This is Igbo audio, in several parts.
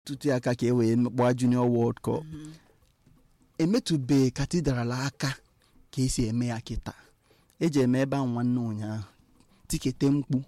tụtụ aka ka e wee gbaa junior world cup emetụbeghị katidral aka ka esi eme ya kịta eji eme ebe ahụ nwanne ụnyaahụ tikete mkpu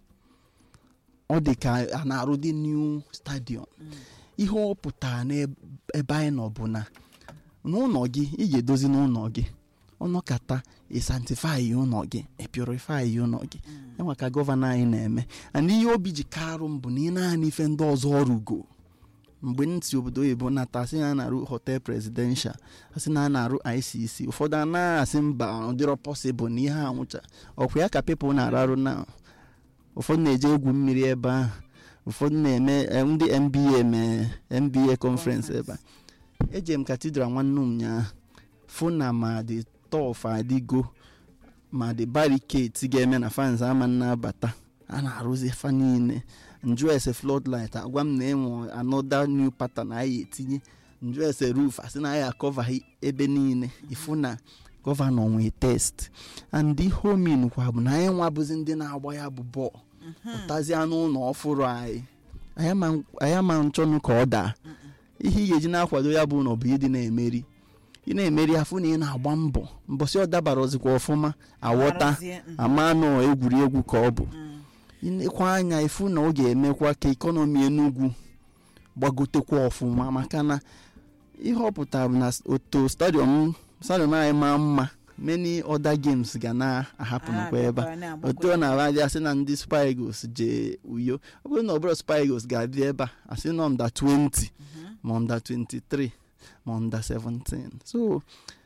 ọ dị ka a na-arụ dị new stadium ihe ọ pụtara n'ebe anyị nọ bụ na n'ụlọ gị ị ga-edozi n'ụlọ gị ọnọkata ịsantifai ụlọ gị epurifai ụlọ gị enwe ka gọvanọ anyị na-eme and ihe obi ji karụ m bụ na ị naanị ife ndị ọzọ ọrụgo mgbe m si obodo oyibo nata asị na a na-arụ hotel presidential asị na a na-arụ icc ụfọdụ anaghị asị mba ọ dịrọ pọsịbụl na ihe anwụcha ọkwa ya ka pepụl na-ararụ na ụfọdụ na-eje egwu mmiri ebe ahụ ụfọdụ na-eme ndị mba mee mba conference ebe a eje m katidral nwanne ụnyaahụ fụ na ma dị tọf adịgo ma dị bariketi ga-eme na fans ama na-abata a na-arụzi fa niile njụ ese floodlight agwa m na enwe anoda new pattern anyị etinye njụ ese roof asị na anyị akọva ebe niile ịfụ na gọvanọ nwee test and ihe omin kwa bụ na anyị nwabụzi ndị na-agba ya bụ bọọlụ ụtazi anụ ụlọ ọfụrụ anyị anyị ama nchọnụ ka ọ daa ihe ị ga-eji na-akwado ya bụ ụlọ bụ ịdị na-emeri ị na-emeri afụ na ị na-agba mbọ mbọsị ọ dabara ozikwa ọfụma aghọta amanụ egwuregwu ka ọ bụ ịnekwa anya ịfụ na ọ ga-emekwa ka ekọnọmi Enugu gbagotekwa ọfụma maka na ihe ọ pụtara bụ na oto stadiọm stadiọm anyị maa mma many other games ga na-ahapụnụkwa ebe a otu ọ na-aba dị asị na ndị Super Eagles jee uyo ọ bụrụ na ọ bụrụ Super Eagles ga-adị ebe a asị na under 20 ma under 23 ma under 17 so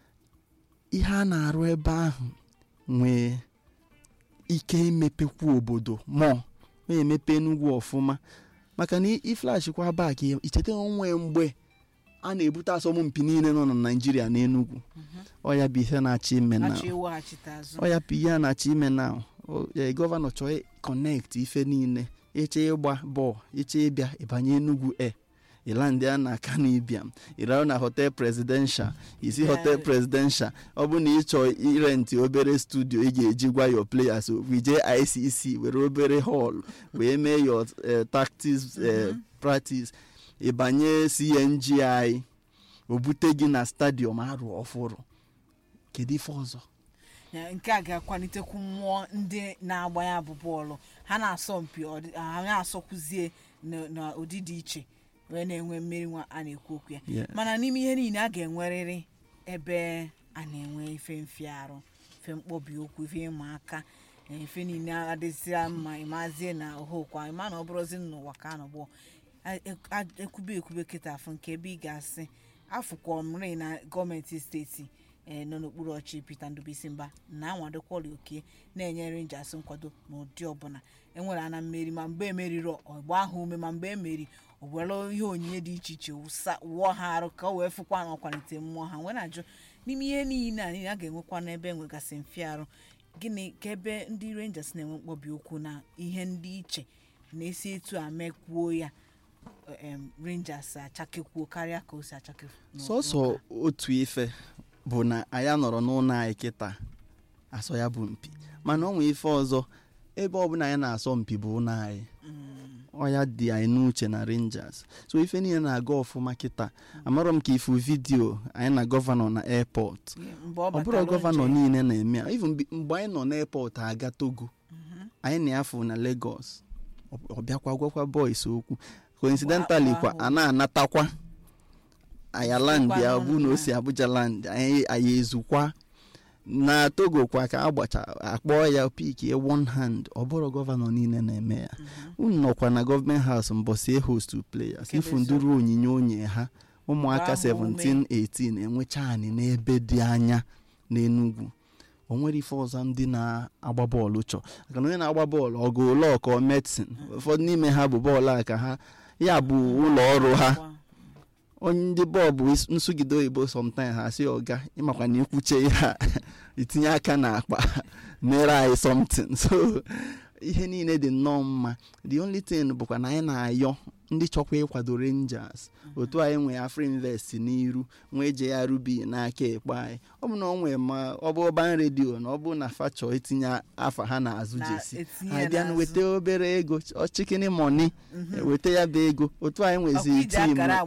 ihe a na-arụ ebe ahụ nwee ike imepekwa obodo mụọ na-emepe Enugu ọfụma maka na iflashikwa bak icheta onwe mgbe a na-ebute asọmpi niile nọ na Naịjirịa na Enugu ọya bụ ihe na-achọ ime na ọya bụ ihe a na-achọ ime na gọvanọ chọọ kọnekt ife niile eche ịgba bọọlụ eche ịbịa ịbanye Enugu e ịlandị a na aka na ịbịa ịrarụ na hotel presidential isi hotel presidential ọ bụ na ị chọọ irenti obere studio ị ga-eji gwa your players okwu ije ICC were obere hall wee mee your tactics practice ịbanye CNGI o bute gị na stadium arụ ọfụrụ kedu ife ọzọ nke a ga-akwalitekwu mmụọ ndị na-agba ya bụ bọọlụ ha na-asọ mpi ha na-asọkwuzie n'ụdị dị iche wee na-enwe mmeri nwa a na-ekwu okwu ya mana n'ime ihe niile a ga-enwerịrị ebe a na-enwe ife mfiarụ ife mkpọbi okwu ife ịma aka ife niile adịzịa mma ịmazie na ohokwa ịma na ọ bụrụzi n'ụwa ka a nọgbọ ekwube ekwube kịta afọ nke ebe ị ga-asị afụkwa mri na gọọmenti steeti nọ n'okpuru ọchị Peter Ndubuisi Mba na-anwadokwali oke na-enye Rangers nkwado n'ụdị ọbụla enwere ana mmeri ma mgbe emeriri ọgba ahụ ume ma mgbe emeri owere ihe onyinye dị iche iche wụọ ha arụ ka o wee fụkwa na ọkwalite mmụọ ha nwere ajụ n'ime ihe niile a niile a ga-enwekwa n'ebe enwegasị mfiarụ gịnị ka ebe ndị Rangers na-enwe mkpọbi okwu na ihe ndị iche na-esi etu a mekwuo ya Rangers achakekwuo karịa ka o si achakekwuo sọsọ otu ife bụ na anyị nọrọ n'ụlọ anyị kịta asọ ya bụ mpi mana ọ nwee ife ọzọ ebe ọbụla anyị na-asọ mpi bụ ụlọ anyị ọya dị anyị n'uche na Rangers so ife niile na-aga ọfụma kịta amarọ m ka ifu vidio anyị na gọvanọ na airport ọ bụrụ gọvanọ niile na-eme ya even mgbe anyị nọ n'airport aga Togo anyị na-afụ na Lagos ọ bịakwa gwakwa boys okwu coincidentally kwa a na-anatakwa ayaland ya bụ na o si Abuja land anyị ezukwa na Togo kwa ka agbacha akpọọ ya pik one hand ọ bụrụ gọvanọ niile na-eme ya unu nọkwa na gọọmenti haus mbọsi host players ifu nduru onyinye onye ha ụmụaka 17 18 enwecha anyị n'ebe dị anya n'Enugu o nwere ife ọzọ ndị na-agba bọọlụ chọ maka na onye na-agba bọọlụ ọgụ ụlọ ọkọ medicine ụfọdụ n'ime ha bụ bọọlụ a ka ha ya bụ ụlọ ọrụ ha onye ndị bọọlụ nsụgide oyibo sometimes ha si ọga ịmakwa na ikwuche ihe itinye aka na akpa mere anyị something so ihe niile dị nnọọ mma the only thing bụkwa na anyị na-ayọ ndị chọkwa ịkwado rangers otu anyị nwee afrinvest n'iru nwee jrb n'aka ekpe anyị ọ bụ na ọ nwee ma ọ bụ ọban redio na ọ bụ na fa chọọ itinye afa ha n'azụ Na- jesi etinye anyị bịa n'azụ. weta obere ego chikini moni weta ya bụ ego otu anyị nwezi ọkwa iji tim akara